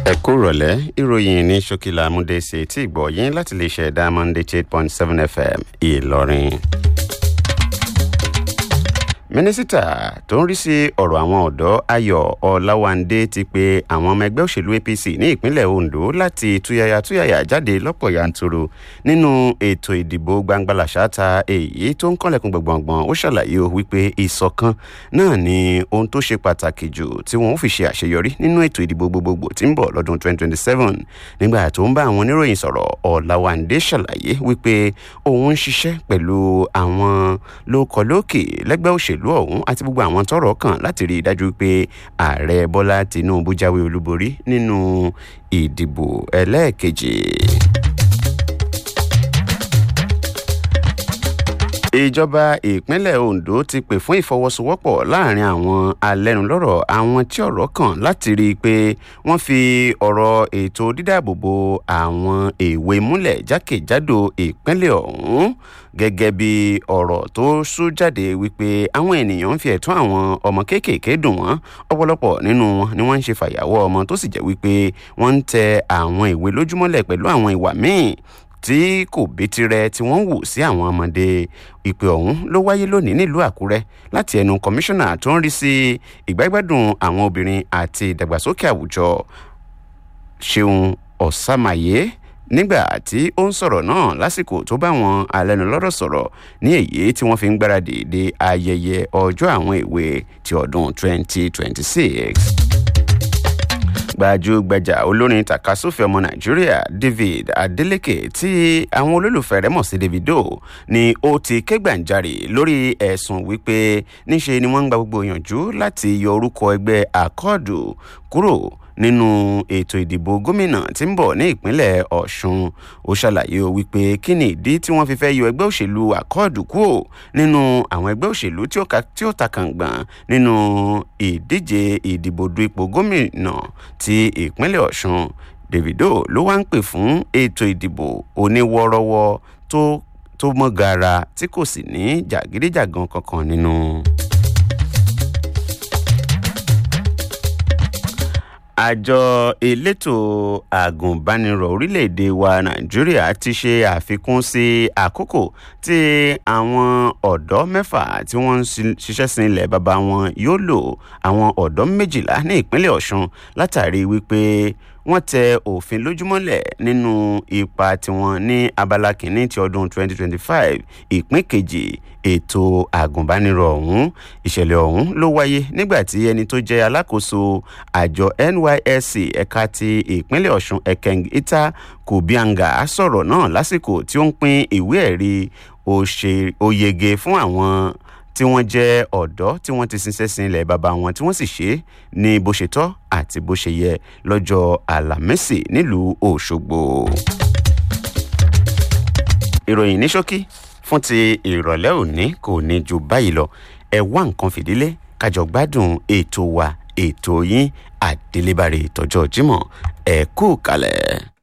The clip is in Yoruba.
ẹ kú rọ̀lẹ́ ìròyìn ní ṣókìlà amúdéṣe tí ìgbọ̀ yín láti lè ṣe diamond eight point seven fm ìlọrin. mínísítà tó ń rí sí ọ̀rọ̀ àwọn ọ̀dọ́ ayọ̀ ọ̀làwándé ti pe àwọn ọmọ ẹgbẹ́ òṣèlú apc ní ìpínlẹ̀ ondo láti túyàyà túyàyà jáde lọ́pọ̀ yanturu nínú ètò ìdìbò gbangbalàṣáta èyí tó ń kànlẹ̀kùn gbọ̀ngbọ̀ngbọ̀n ó ṣàlàyé o wípé ìṣọ̀kan náà ni ohun tó ṣe pàtàkì jù tí wọ́n fi ṣe àṣeyọrí nínú ètò ìdìbò gbogbogbò tí ń bọ̀ lọ́dún 2027 nígbà tó ń bá àwọn oníròyìn sọ̀rọ̀ ọ̀làwándé ṣàlàyé wípé òun ń ṣiṣẹ́ pẹ̀lú àwọn lókọlókè lẹ́gbẹ́ òṣèlú ọ̀hún àti gbogbo àwọn tọrọ kàn láti rí i dájú pé ààrẹ bọ́lá tinubu jáwé olúborí nínú ìdìbò ẹlẹ́ẹ̀kejì. ìjọba ìpínlẹ̀ ondo ti pè fún ìfọwọ́sowọ́pọ̀ láàrin àwọn alẹ́nulọ́rọ̀ àwọn tí ọ̀rọ̀ kàn láti rí i pé wọ́n fi ọ̀rọ̀ ètò dídáàbòbò àwọn èwe múlẹ̀ jákèjádò ìpínlẹ̀ ọ̀hún gẹ́gẹ́ bí ọ̀rọ̀ tó sú jáde wípé àwọn ènìyàn ń fi ẹ̀tọ́ àwọn ọmọ kéékèèké dùn wọ́n ọ̀pọ̀lọpọ̀ nínú wọn ni wọ́n ń ṣe fàyàwọ́ ọmọ tó sì jẹ́ wípé wọ́n ń tẹ àwọn ìwé lójúmọ́lẹ̀ pẹ̀lú àwọn ìwà míì tí kò bítirẹ tí wọ́n wù sí àwọn ọmọdé ìpè ọ̀hún ló wáyé lónìí nílùú àkúrẹ́ láti ẹnu kọmíṣánná tó ń rí sí ìgbàgbádùn àwọn obìnrin àti ìdàgbàsókè àwùjọ ṣeun ọ̀sàmàyé nígbà tí ó ń sọ̀rọ̀ náà lásìkò tó bá wọn alẹ́nulọ́rọ̀ sọ̀rọ̀ ní èyí tí wọ́n fi ń gbáradì de ayẹyẹ ọjọ́ àwọn èwe ti ọdún 2026 gbajúgbajà olórin takasúfè ọmọ nàìjíríà david adeleke tí àwọn olólùfẹ́ rẹ̀ mọ̀ sí davido ni ó ti ké gbàǹjarè lórí ẹ̀sùn wípé níṣe ni wọ́n ń gba gbogbo ìyànjú láti yọ orúkọ ẹgbẹ́ àkọọ̀dù kúrò nínú ètò ìdìbò gómìnà tí ń bọ̀ ní ìpínlẹ̀ ọ̀ṣun ó ṣàlàyé o wípé kí ni ìdí tí wọ́n fi fẹ́ yọ ẹgbẹ́ òṣèlú àkọọ̀dù kúrò nínú àwọn ẹgbẹ́ òṣèlú tí ó ta kàngbọ̀n nínú ìdíje ìdìbò du ipò gómìnà ti ìpínlẹ̀ ọ̀ṣun davido ló wá ń pè fún ètò ìdìbò oníwọ́rọ́wọ́ tó tó mọ́ gara tí kò sì ní jàgídíjàgan kankan nínú. àjọ elétò àgùnbánirọ̀ orílẹ̀-èdè wa nàìjíríà ti ṣe àfikún sí àkókò tí àwọn ọ̀dọ́ mẹ́fà tí wọ́n ń ṣiṣẹ́ sin ilẹ̀ bàbá wọn yóò lò àwọn ọ̀dọ́ méjìlá ní ìpínlẹ̀ ọ̀ṣun látàrí wípé wọ́n tẹ òfin lójúmọ́lẹ̀ nínú ipa tiwọn ní abala kìíní ti ọdún 2025 ìpín kejì ètò àgùnbánirọ̀ ọ̀hún ìṣẹ̀lẹ̀ ọ̀hún ló wáyé nígbà tí ẹni tó jẹ́ alákòóso àjọ nysc ẹ̀ka ti ìpínlẹ̀ ọ̀ṣun ekeng ita kubianga sọ̀rọ̀ náà lásìkò tí ó ń pín ìwé ẹ̀rí oyege fún àwọn tí wọ́n jẹ́ ọ̀dọ́ tí wọ́n ti ṣiṣẹ́ sin ilẹ̀ bàbá wọn tí wọ́n sì ṣe é ní bó ṣe tọ́ àti bó ṣe yẹ lọ́jọ́ àlàmẹ́sì nílùú òṣogbo. ìròyìn ní ṣókí fún ti ìrọ̀lẹ́ òní kò ní ju báyìí lọ ẹ wá nǹkan fìdílé kájọ gbádùn ètò wa ètò yín àdélébàrè ìtọ́jọ́ jímọ̀ ẹ kú kalẹ̀.